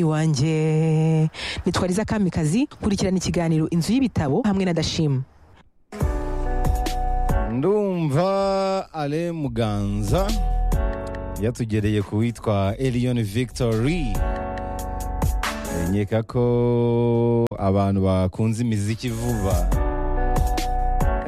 wanjye ni twariza kamikazi kurikirana ikiganiro inzu y'ibitabo hamwe na dashima ndumva ale muganza yatugereye ku witwa elion victory nkeka ko abantu bakunze imiziki vuba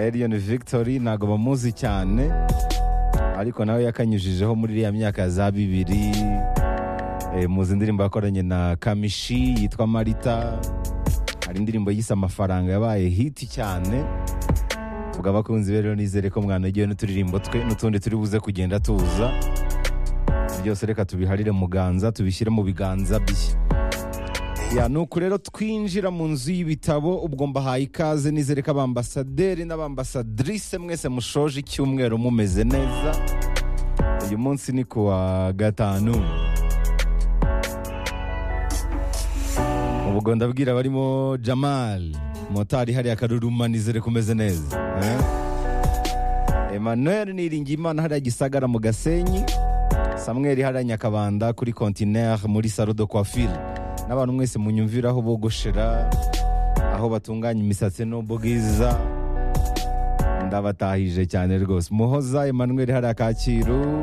elion victory ntabwo bamuzi cyane ariko nawe yakanyujijeho muri iriya myaka za bibiri eh, muzi indirimbo yakoranye na kamishi yitwa marita hari indirimbo yise amafaranga yabaye hiti cyane ubwo abakunzi be rero nizere ko mwanagiwe n'uturirimbo twe n'utundi turi buze kugenda tuza byose reka tubiharire mu ganza tubishyire mu biganza bye ya ni uku rero twinjira mu nzu y'ibitabo ubwo mbahaye ikaze nizere ko abambasaderi n'abambasadrise mwese mushoje icyumweru mumeze neza uyu munsi ni ku wa gatanu ubwo ndabwira barimo jamal motari hariya akaruruma nizere ko umeze neza eh? emmanuel niringiyimana hariya gisagara mu gasenyi samweri hariya nyakabanda kuri kontinere muri salo de coiffure n'abantu mwese munyumvira aho bogoshera aho batunganya imisatsi n'ubwiza ndabatahije cyane rwose muhoza emmanuel hariya kacyiru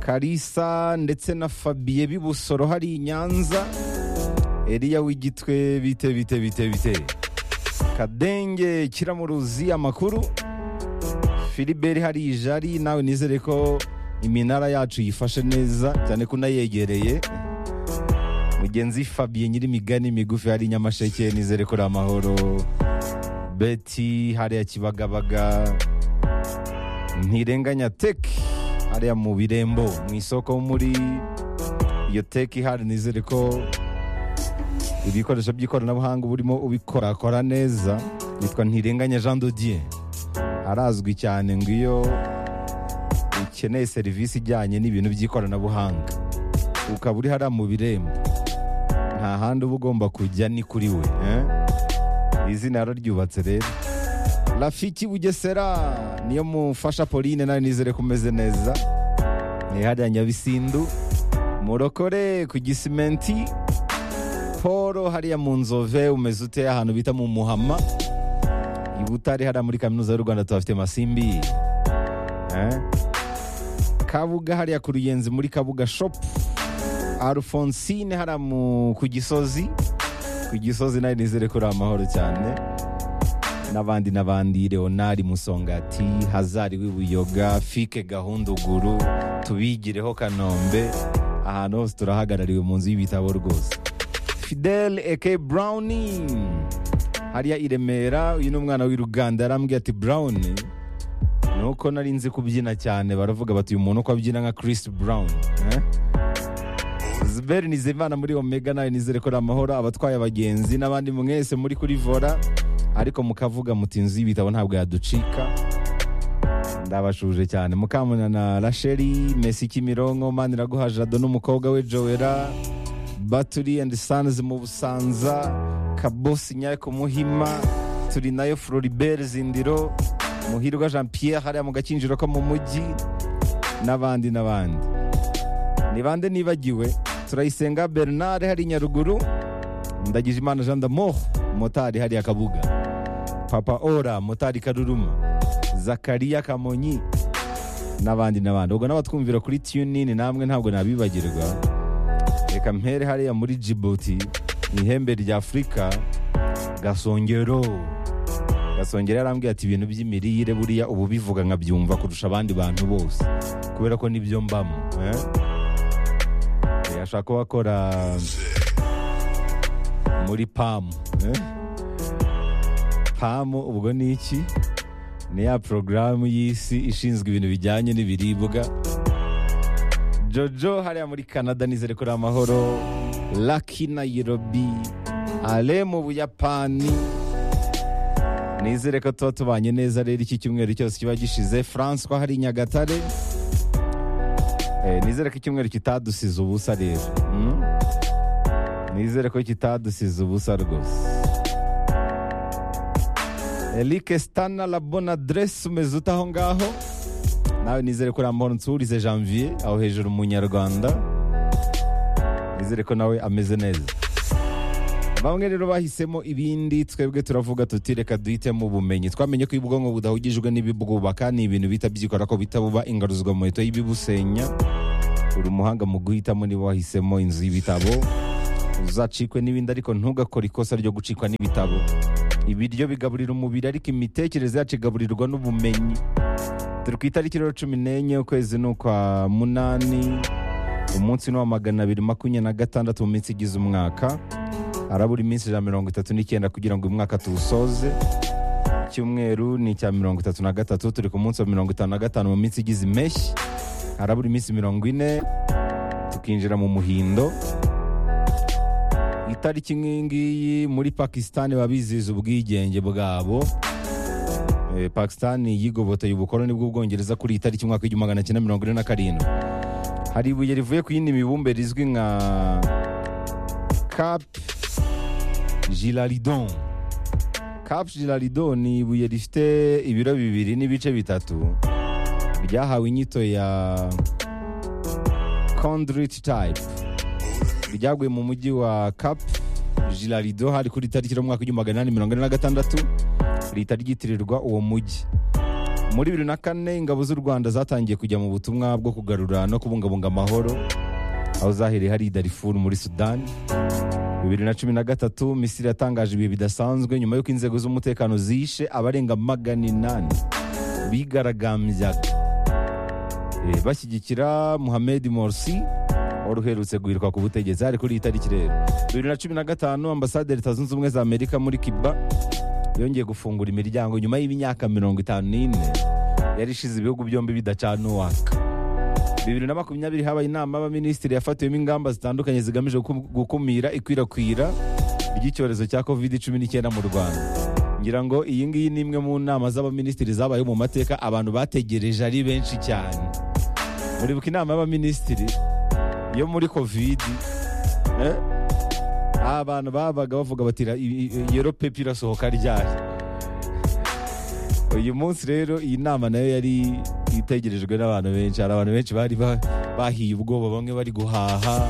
karisa ndetse na fabiye b'ibusoro hari i nyanza Eliya w'igitwe bite bite bite bite kadenge kiramuruzi amakuru filiberi hari ijari nawe nizere ko iminara yacu yifashe neza cyane ko unayegereye mugenzi fabiye nyirimigani migufi hari nyamasheke nizere ko uri amahoro beti hariya kibagabaga ntirenganya teki hariya mu birembo mu isoko muri iyo teki hari nizere ko ibikoresho by'ikoranabuhanga uba urimo ubikorakora neza yitwa ntirenganya jean dodier arazwi cyane ngo iyo ukeneye serivisi ijyanye n'ibintu by'ikoranabuhanga ukaba uri hariya mu birembo nta handi uba ugomba kujya ni kuri we eh? izina yararyubatse rero rafiki bugesera niyo mufasha pauline nawe nizere ko umeze neza ni hariya nyabisindu murokore ku gisimenti paul hariya mu nzove umeze ute ahantu bita mu muhama i butare hariya muri kaminuza y'u rwanda tuhafite masimbi eh? kabuga hariya ku ruyenzi muri kabuga shop alphonsine hariya mu- ku gisozi ku gisozi nawe nizere ko uri amahoro cyane n'abandi n'abandi leonard musongati hazari w'ibuyoga fike gahunduguru tubigireho kanombe ahantu hose turahagarariwe mu nzu y'ibitabo rwose fidel eke browni hariya i remera uyu ni umwana w'i ruganda yarambwiye ati brown nuko nari nzi kubyina cyane baravuga bati uyu muntu uko abyina nka chris brown eh? ziberi nizimana muri omega nawe nizere ko ari amahoro abatwaye abagenzi n'abandi mwese muri kuri vora ariko mukavuga muti inzu y'ibitabo ntabwo yaducika ndabashuje cyane mukamuna na rasheli mesi kimironko maniraguha jado n'umukobwa we joera baturi and sons mu busanza kabosi nyako muhima turi nayo floribert zindiro muhirwa jean pierre hariya mu gakinjiro ko mu mujyi n'abandi n'abandi ni bande nibagiwe turayisenga bernard hari i nyaruguru ndagije imana jean d'amour motari hariya kabuga papa ora motari karuruma zakariya kamonyi n'abandi n'abandi ubwo n'abatwumvira kuri tunini namwe ntabwo nabibagirwa reka mpere hariya muri djibouti mu ihembe rya afurika gasongero gasongero yarambwiye ati ibintu by'imirire buriya ubu bivuga nkabyumva kurusha abandi bantu bose kubera ko nibyo mbamo eh? Eh, ashaka kuba akora muri pamu eh? pamu ubwo ni iki ni ya porogaramu y'isi ishinzwe ibintu bijyanye n'ibiribwa jojo hariya muri canada nizere ko ari amahoro laki nayirobi ale mu buyapani nizere ko tuba tubanye neza rero iki cyumweru cyose kiba gishize francois hari i nyagatare Eh, nizere ko icyumweru kitadusize ubusa rero mm? nizere ko kitadusize ubusa rwose Eric Stana la bonne adresse umeze ute aho ngaho nawe nizere ko uri amahoro nsubirize janvier aho hejuru mu nyarwanda nizere ko nawe ameze neza bamwe rero bahisemo ibindi twebwe turavuga tuti reka duhitemo ubumenyi twamenye ko iyo ubwonko budahugijwe n'ibibwubaka ni ibintu bita byikora ko bita buba ingaruzwa muheto y'ibibusenya uri umuhanga mu guhitamo niba wahisemo inzu y'ibitabo uzacikwe n'ibindi ariko ntugakore ikosa ryo gucikwa n'ibitabo ibiryo bigaburira umubiri ariko imitekerereze yacu igaburirwa n'ubumenyi turi ku itariki rero cumi n'enye ukwezi ni ukwa munani umunsi ni uwa magana abiri makumyabiri na gatandatu mu minsi igize umwaka harabura iminsi ijana na mirongo itatu n'icyenda kugira ngo uyu mwaka tuwusoze icyumweru ni icya mirongo itatu na gatatu turi ku munsi wa mirongo itanu na gatanu mu minsi igize impeshyi harabura iminsi mirongo ine tukinjira mu muhindo itariki nk'iyi ngiyi muri pakisitani baba bizihiza ubwigenge bwabo Eh, pakisitani yigoboteye ubukoloni bw'ubwongereza kuri iyi tariki umwaka w'igihumbi magana cyenda mirongo ine na karindwi hari ibuye rivuye ku yindi mibumbe rizwi nka cap giraridon cap giraridon ni ibuye rifite ibiro bibiri n'ibice bitatu ryahawe inyito ya condrit type ryaguye mu mujyi wa cap giraridon hari kuri tariki y'umwaka w'igihumbi magana inani mirongo ine na gatandatu rihita ryitirirwa uwo mujyi muri bibiri na kane ingabo z'u rwanda zatangiye kujya mu butumwa bwo kugarura no kubungabunga amahoro aho zahereye hari darifuru muri sudani bibiri na cumi na gatatu misiri yatangaje ibihe bidasanzwe nyuma y'uko inzego z'umutekano zishe abarenga magana inani bigaragambyaga Eh, bashyigikira muhamed morsi wari uherutse guhirwa ku butegetsi hari kuri iyi tariki rero bibiri na cumi na gatanu ambasade ya leta zunze ubumwe za amerika muri kiba yongeye gufungura imiryango nyuma y'imyaka mirongo itanu n'ine yari ishize ibihugu byombi bidacana uwaka bibiri na makumyabiri habaye inama y'abaminisitiri yafatiwemo ingamba zitandukanye zigamije guku- gukumira ikwirakwira ry'icyorezo cya covid cumi n'icyenda mu rwanda ngira ngo iyi ngiyi ni imwe mu nama z'abaminisitiri zabayeho mu mateka abantu bategereje ari benshi cyane muribuka inama y'abaminisitiri yo muri covid eh? abantu babaga bavuga bati "Ra- i- i- iyo pepi irasohoka ryari uyu munsi rero iyi nama nayo yari itegerejwe n'abantu benshi hari abantu benshi bari ba- bahiye ubwoba bamwe bari guhaha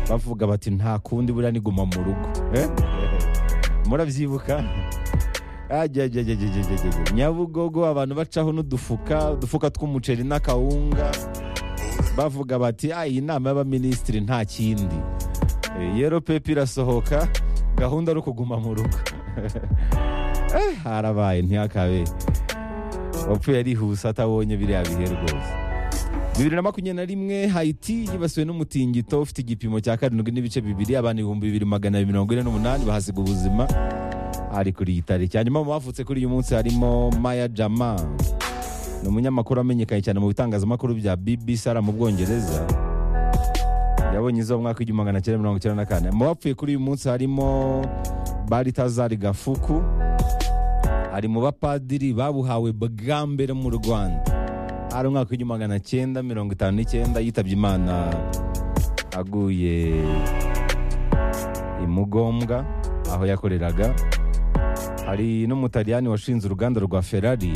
bavuga bati nta kundi buriya ni guma mu rugo Eh? murabyibuka Ajajajajajajajajaj. nyabugogo abantu bacaho n'udufuka udufuka tw'umuceri n'akawunga bavuga bati "Ah, iyi nama y'abaminisitiri nta kindi Eh, yero pepi irasohoka gahunda ari ukuguma mu rugo Eh, harabaye ntihakabe wapfuye arihuse atabonye biriya bihe rwose bibiri na makumyabiri na rimwe hayiti yibasiwe n'umutingito ufite igipimo cya karindwi n'ibice bibiri abantu ibihumbi bibiri magana abiri mirongo ine n'umunani bahasiga ubuzima ari kuri iyi tariki hanyuma mu bavutse kuri uyu munsi harimo maya jama ni umunyamakuru wamenyekanye cyane mu bitangazamakuru bya bbc ari mu bwongereza yabonye izuba mu mwaka w'igihumbi magana cyenda mirongo icyenda na kane mu bapfuye kuri uyu munsi harimo baritazari gafuku ari mu bapadiri babuhawe bwa mbere mu rwanda hari umwaka w'igihumbi magana cyenda mirongo itanu n'icyenda yitabye imana aguye imugombwa aho yakoreraga hari n'umutaliyani washinze uruganda rwa ferari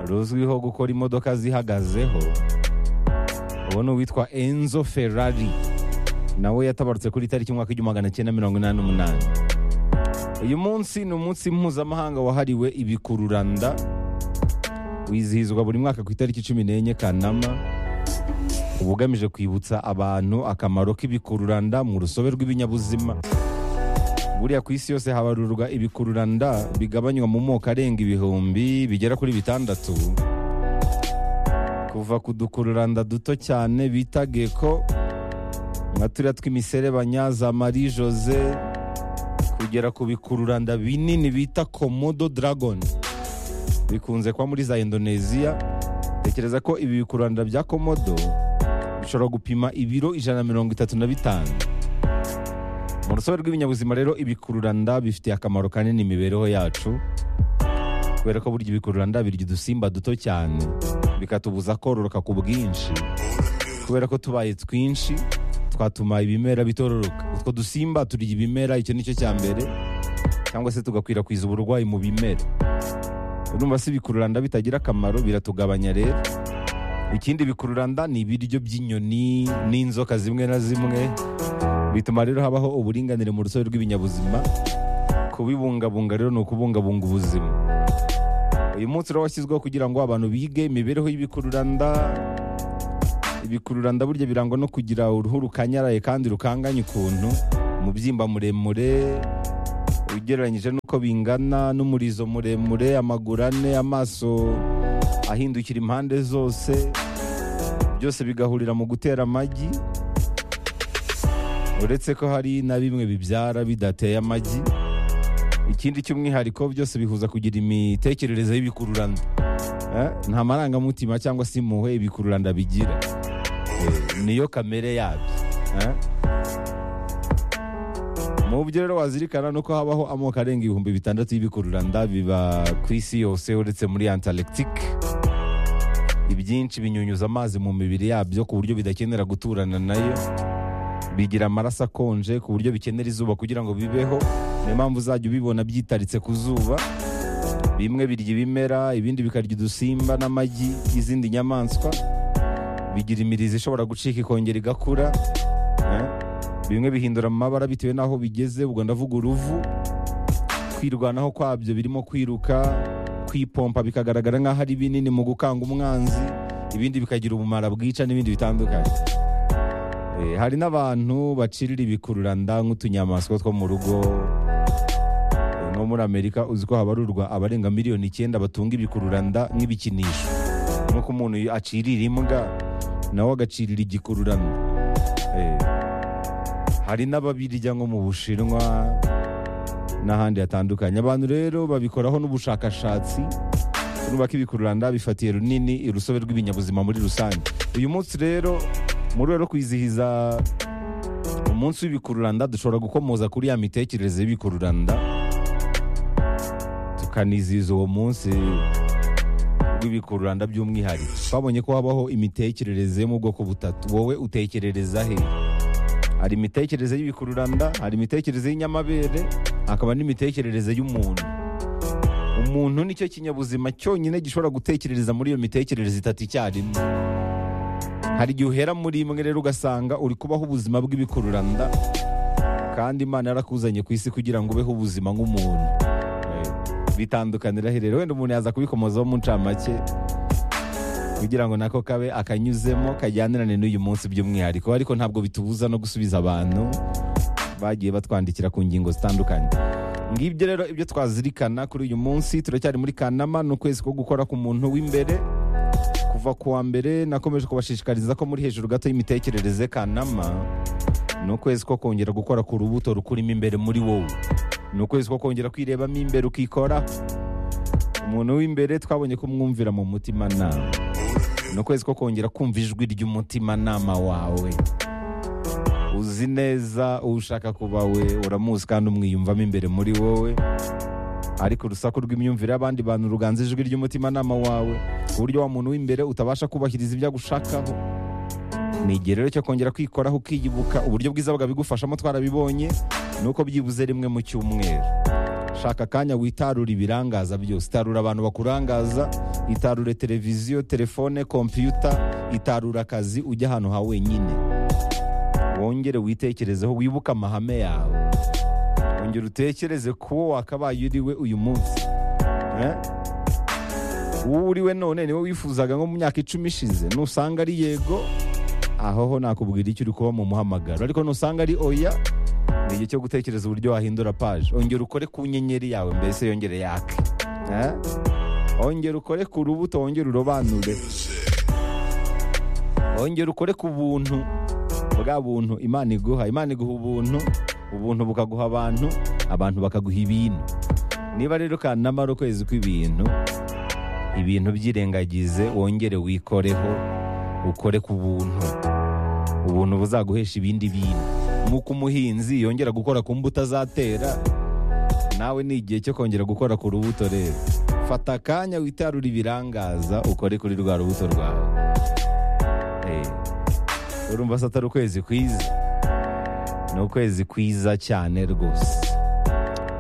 ruzwiho gukora imodoka zihagazeho uwo ni uwitwa enzo ferari nawe yatabarutse kuri tariki y'umwaka w'igihumbi magana cyenda mirongo inani n'umunani uyu munsi ni umunsi mpuzamahanga wahariwe ibikururanda wizihizwa buri mwaka ku itariki cumi n'enye kanama uba ugamije kwibutsa abantu akamaro k'ibikururanda mu rusobe rw'ibinyabuzima buriya ku isi yose habarurwa ibikururanda bigabanywa mu moko arenga ibihumbi bigera kuri bitandatu kuva ku dukururanda duto cyane bita geko nka turiya tw'imiserebanya za marie jose kugera ku bikururanda binini bita komodo dragon bikunze kuba muri za indoneziya tekereza ko ibi bikururanda bya komodo bishobora gupima ibiro ijana na mirongo itatu na bitanu mu rusobe rw'ibinyabuzima rero ibikururanda bifitiye akamaro kanini imibereho yacu kubera ko burya ibikururanda birya udusimba duto cyane bikatubuza kororoka ku bwinshi kubera ko tubaye twinshi twatuma ibimera bitororoka utwo dusimba turya ibimera icyo nicyo cya mbere cyangwa se tugakwirakwiza uburwayi mu bimera urumva si ibikururanda bitagira akamaro biratugabanya rero ikindi bikururanda ni ibiryo by'inyoni n'inzoka zimwe na zimwe bituma rero habaho uburinganire mu rusobe rw'ibinyabuzima kubibungabunga rero ni ukubungabunga ubuzima uyu munsi rero washyizweho kugira ngo abantu bige imibereho y'ibikururanda ibikururanda burya birangwa no kugira uruhu rukanyaraye kandi rukanganye ukuntu umubyimba muremure ugereranyije n'uko bingana n'umurizo muremure amaguru ane amaso ahindukira impande zose byose bigahurira mu gutera amagi uretse ko hari na bimwe bibyara bidateye amagi ikindi cy'umwihariko byose bihuza kugira imitekerereze y'ibikururanda Eh, nta marangamutima cyangwa se impuhwe ibikururanda bigira Eh, niyo kamere yabyo Eh. mu byo rero wazirikana ni uko habaho amoko arenga ibihumbi bitandatu y'ibikururanda biba ku isi yose uretse muri antarctique ibyinshi binyunyuza amazi mu mibiri yabyo ku buryo bidakenera guturana nayo bigira amaraso akonje ku buryo bikenera izuba kugira ngo bibeho niyo mpamvu uzajya ubibona byitaritse ku zuba bimwe birya ibimera ibindi bikarya udusimba n'amagi y'izindi nyamaswa bigira imirizo ishobora gucika ikongera igakura eh? bimwe bihindura amabara bitewe n'aho bigeze ubwo ndavuga uruvu kwirwanaho kwabyo birimo kwiruka kwipompa bikagaragara nk'aho ari binini mu gukanga umwanzi ibindi bikagira ubumara bwica n'ibindi bitandukanye Eh, hari n'abantu bacirira ibikururanda nk'utunyamaswa two mu rugo Eh, nko muri amerika uzi ko habarurwa abarenga miliyoni icyenda batunga ibikururanda nk'ibikinisho nk'uko umuntu acirira imbwa nawe agacirira igikururanda Eh, hari n'ababirya nko mu bushinwa n'ahandi hatandukanye abantu rero babikoraho n'ubushakashatsi nubaka ibikururanda bifatiye runini urusobe rw'ibinyabuzima muri rusange uyu munsi rero muri rero kwizihiza umunsi w'ibikururanda dushobora gukomoza kuri ya mitekerereze y'ibikururanda tukanizihiza uwo munsi w'ibikururanda by'umwihariko twabonye ko habaho imitekerereze yo mu bwoko butatu wowe utekerereza he hari imitekerereze y'ibikururanda hari imitekerereze y'inyamabere hakaba n'imitekerereze y'umuntu umuntu nicyo kinyabuzima cyonyine gishobora gutekerereza muri iyo mitekerereze itatu icyarimwe hari igihe uhera muri imwe rero ugasanga uri kubaho ubuzima bw'ibikururanda kandi imana yarakuzanye ku isi kugira ngo ubeho ubuzima nk'umuntu Eh, bitandukanira he rero wenda umuntu yaza kubikomozaho mu ncamake kugira ngo nako kabe akanyuzemo kajyanirane n'uyu munsi by'umwihariko ariko ntabwo bitubuza no gusubiza abantu bagiye batwandikira ku ngingo zitandukanye ngibyo rero ibyo twazirikana kuri uyu munsi turacyari muri kanama ni ukwezi ko gukora ku muntu w'imbere kuva ku wa mbere nakomeje kubashishikariza ko muri hejuru gato y'imitekerereze kanama ni ukwezi ko kongera gukora ku rubuto rukurimo imbere muri wowe ni ukwezi ko kongera kwirebamo imbere ukikora umuntu w'imbere twabonye kumwumvira mu mutima nama ni ukwezi ko kongera kumva ijwi ry'umutimanama wawe uzi neza uwo ushaka kuba we uramuzi kandi umwiyumvamo imbere muri wowe ariko urusaku rw'imyumvire y'abandi bantu ruganza ijwi ry'umutimanama wawe ku buryo wa muntu w'imbere utabasha kubahiriza ibyo agushakaho ni igihe rero cyo kongera kwikoraho ukiyibuka uburyo bwiza bwabigufashamo twarabibonye ni uko byibuze rimwe mu cyumweru shaka akanya witarure ibirangaza byose itarura abantu bakurangaza itarure televiziyo telefone kompiyuta itarura akazi ujya ahantu ha wenyine wongere witekerezeho wibuke amahame yawe wongere utekereze kuwo wakabaye uriwe uyu munsi Eh? uwo uriwe none niwe wifuzaga nko mu myaka icumi ishize nusanga ari yego aho ho nakubwira icyo uri kuba mu muhamagaro ariko nusanga ari oya ni igihe cyo gutekereza uburyo wahindura paje ongera ukore ku nyenyeri yawe mbese yongere yake Eh? ongera ukore ku rubuto wongere urobanure ongera ukore ku buntu bwa buntu imana iguha imana iguha ubuntu ubuntu bukaguha abantu abantu bakaguha ibintu niba rero kanama ari ukwezi kw'ibintu ibintu byirengagize wongere wikoreho ukore ku buntu ubuntu buzaguhesha ibindi bintu nk'uko umuhinzi yongera gukora ku mbuto azatera nawe ni igihe cyo kongera gukora ku rubuto rero fata akanya witarure ibirangaza ukore kuri rwa rubuto rwawe Eh, urumva se atari ukwezi kwiza ni ukwezi kwiza cyane rwose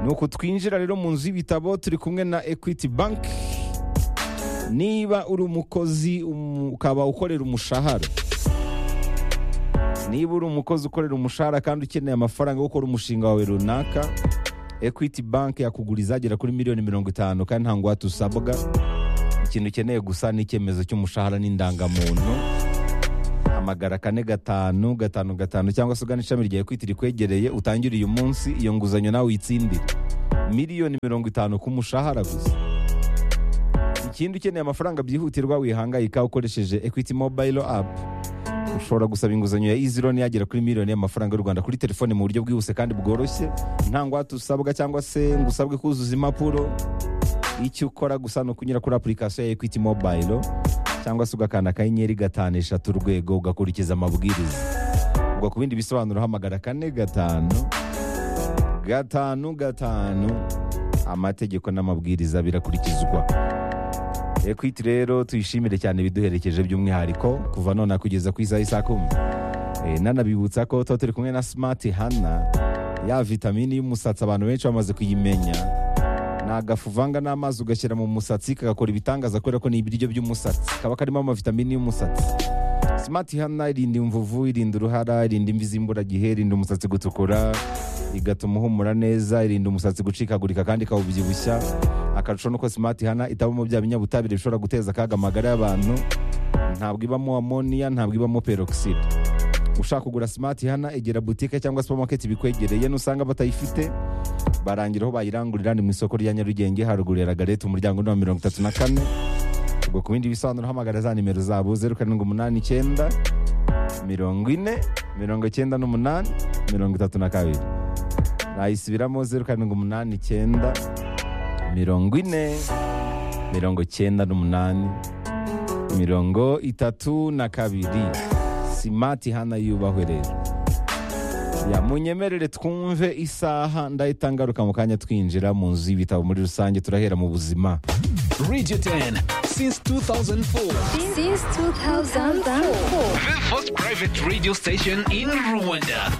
nuko twinjira rero mu nzu y'ibitabo turi kumwe na equity bank niba uri umukozi umu- ukaba ukorera umushahara niba uri umukozi ukorera umushahara kandi ukeneye amafaranga yo gukora umushinga wawe runaka ekwiti banki yakuguriza agera kuri miliyoni mirongo itanu kandi nta ngwate usabwa ikintu ukeneye gusa ni icyemezo cy'umushahara n'indangamuntu hamagara kane gatanu gatanu gatanu cyangwa se ugana ishami rya ekwiti rikwegereye utangire uyu munsi iyo nguzanyo nawe uyitsindire miliyoni mirongo itanu ku mushahara gusa ikindi ukeneye amafaranga byihutirwa wihangayika ukoresheje ekwiti mobayiro apu ushobora gusaba inguzanyo ya izironi yagera kuri miliyoni y'amafaranga y'u rwanda kuri telefone mu buryo bwihuse kandi bworoshye nta ngwate usabwa cyangwa se ngo usabwe kuzuza impapuro icyo ukora gusa ni ukunyura kuri apurikasiyo ya ekwiti mobayiro cyangwa se ugakanda akanyenyeri gatanu eshatu urwego ugakurikiza amabwiriza ubwo ku bindi bisobanuro hamagara kane gatanu gatanu gatanu amategeko n'amabwiriza birakurikizwa ekwiti rero tuyishimire cyane ibiduherekeje by'umwihariko kuva none kugeza ku isaha isa kumi Eh, nanabibutsa ko tuba turi kumwe na smart hana ya vitamini y'umusatsi abantu benshi bamaze kuyimenya ni agafu uvanga n'amazi ugashyira mu musatsi kagakora ibitangaza kubera ko ni ibiryo by'umusatsi kaba karimo amavitamini y'umusatsi smart hana irinda imvuvu irinda uruhara irinda imvi z'imburagihe irinda umusatsi gutukura igatuma uhumura neza irinda umusatsi gucikagurika kandi ikawubyibushya akarusho nuko smart hana itabamo bya binyabutabire bishobora guteza akaga amagara y'abantu ntabwo ibamo amoniya ntabwo ibamo peroxide ushaka kugura smart hana egera butike cyangwa supermarket bikwegereye nusanga batayifite barangira aho bayirangurira ni mu isoko rya nyarugenge haruguru ya lagarete umuryango ni wa mirongo itatu na kane ubwo ku bindi bisobanuro hamagara za nimero zabo zeru karindwi umunani icyenda mirongo ine mirongo icyenda n'umunani mirongo itatu na kabiri nayisubiramo zeru karindwi umunani icyenda mirongo ine mirongo icyenda n'umunani mirongo itatu na kabiri simati hana yubahwe rero ya munyemerere twumve isaha ndahita ngaruka mu kanya twinjira mu nzu y'ibitabo muri rusange turahera mu buzima Radio 10 since 2004. since 2004. The first private radio station in Rwanda.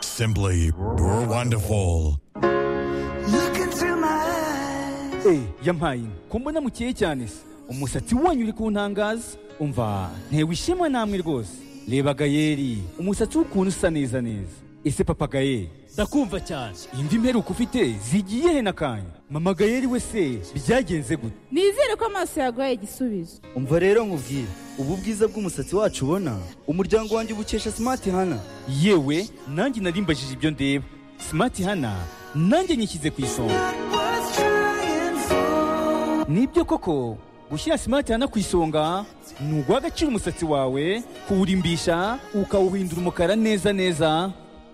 Simply wonderful. Look into my eyes. Eh, yampaye inka ko mbona mukeye cyane se umusatsi wanyu uri kuntangaza umva ntewe ishimwe namwe rwose reba gayeri umusatsi w'ukuntu usa neza neza ese papa gayeri ndakumva cyane indi mperuka ufite zigiye he n'akanya mama gayeri we se byagenze gute nizere ko amaso yaguhaye igisubizo umva rero nkubwire ubu bwiza bw'umusatsi wacu ubona umuryango wanjye ubukesha smart hana yewe nanjye narimbajije ibyo ndeba simati hana nanjye nyishyize ku isonga Was trying for nibyo koko gushyira simati hana ku isonga ni uguha agaciro umusatsi wawe kuwurimbisha ukawuhindura umukara neza neza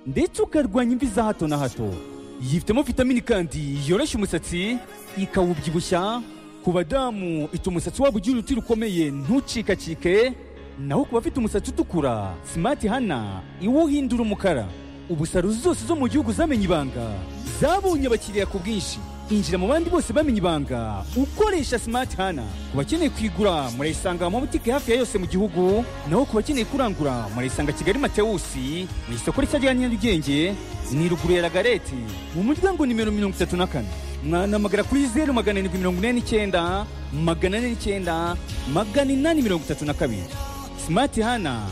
ndetse ukarwanya imvi za hato na hato yifitemo vitamini kandi yoroshya umusatsi ikawubyibushya ku badamu ituma umusatsi wabo ugira uruti rukomeye ntucikacike naho ku bafite umusatsi utukura simati hana iwuhindura umukara ubusaro zose zo mu gihugu zamenye ibanga zabonye abakiriya ku bwinshi injira mu bandi bose bamenye ibanga ukoresha simati hana ku bakeneye kuyigura murayisanga mu mabutike hafi ya yose mu gihugu naho ku bakeneye kurangura murayisanga kigali matewusi mu isoko rishya rya nyarugenge ni ruguru ya lagareti mu muryango nimero mirongo itatu na kane mwanamagara kuri zeru magana arindwi mirongo ine n'icyenda magana ane n'icyenda magana inani mirongo itatu na kabiri simati hana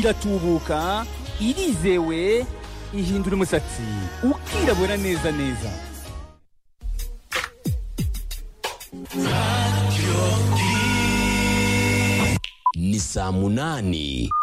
iratubuka irizewe ihindura umusatsi ukirabura neza neza Ni saa munani